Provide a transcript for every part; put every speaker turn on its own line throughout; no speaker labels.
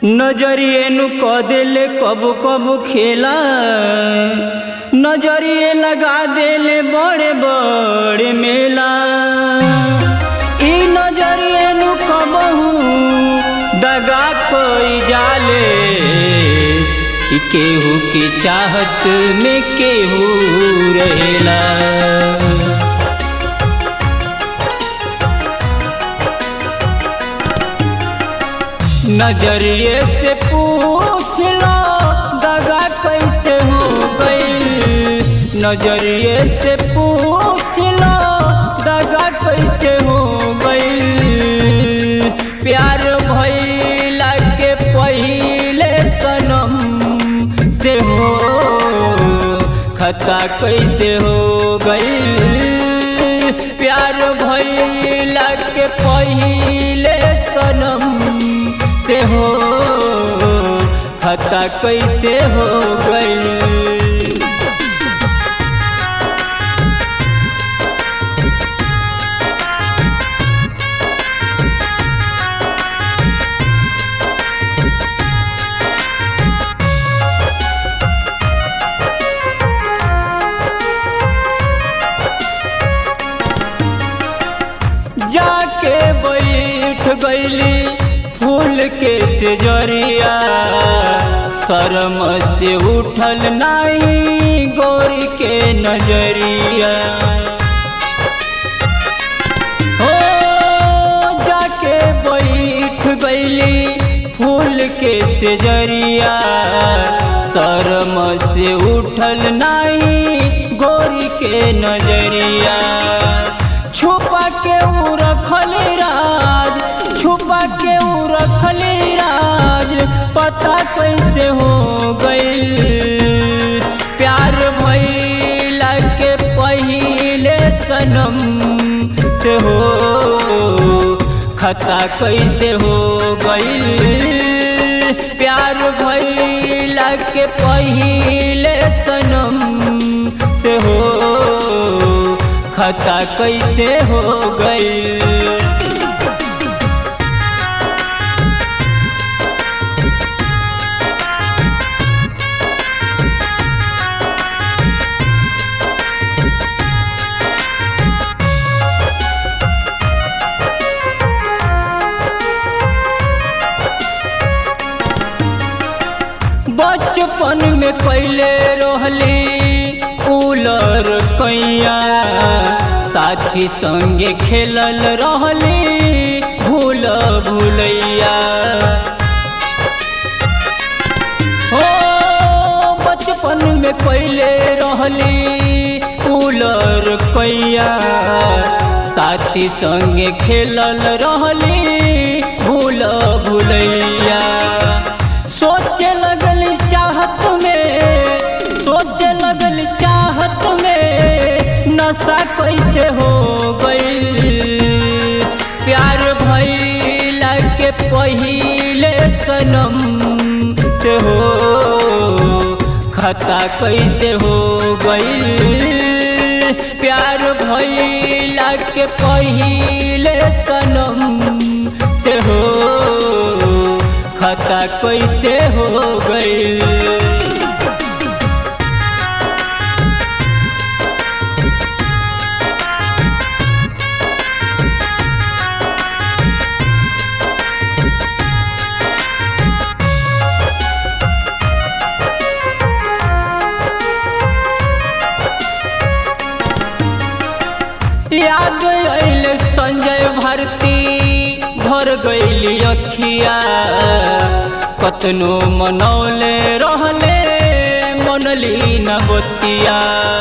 नजरिए नु क देले कब कब खेला नजरिए लगा देले बड़े बड़े मेला ई नजरिए नु कबहू दगा कोई जाले ई केहू के चाहत में केहू रहेला नजरिए से पूछ लो दगा कैसे हो गई नजरिए से पूछ लो दगा कैसे हो गई प्यार भइला के पहिले सनम से हो खता कैसे हो गई प्यार भइला के पहिले सनम से हो खता कैसे हो गई जाके बैठ गईली फूल के सेजरिया शर्म से उठल नहीं गोरी के नजरिया हो जाके बैठ गईली फूल के सेजरिया शर्म से उठल नहीं गोरी के नजरिया छुपा के ऊ रखल राज छुपा के ऊ रखल राज पता कैसे हो गई प्यार भइला के पहिले सनम से हो खता कैसे हो गई प्यार भइला के पहिले सनम से हो खता कैसे हो गई बचपन में कैले रहली कूलर कैया साथी संगे खेलल रहली भूल भूलैया हो बचपन में कैले रहली कूलर कैया साथी संगे खेलल रहली भूल भूलैया सोचे लगल चाहत में सोचे लगल चाहत में नशा कैसे हो गई प्यार भइला के पहिले सनम से हो खता कैसे हो गई प्यार भइला के पहिले सनम से हो खता कैसे हो गई याद आइल संजय भारती भर गईली अखिया कतनो मनौले रहले मनली न बतिया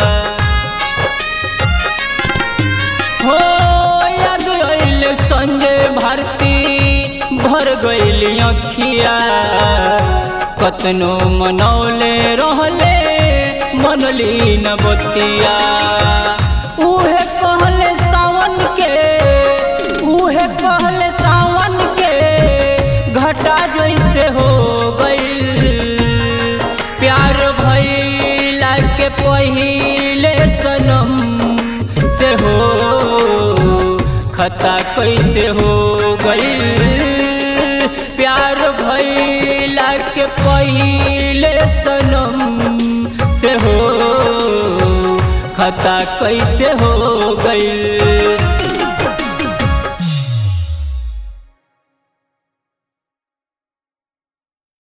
हो याद आइल संजय भारती भर गईली अखिया कतनो मनौले रहले मनली न बतिया उहे कहले सावन के उहे कहले सावन के घटा जैसे हो गई प्यार भइला के पहिले सनम से हो खता कैसे हो गई प्यार भई भैला के पहिले सनम से हो खता कैसे हो गई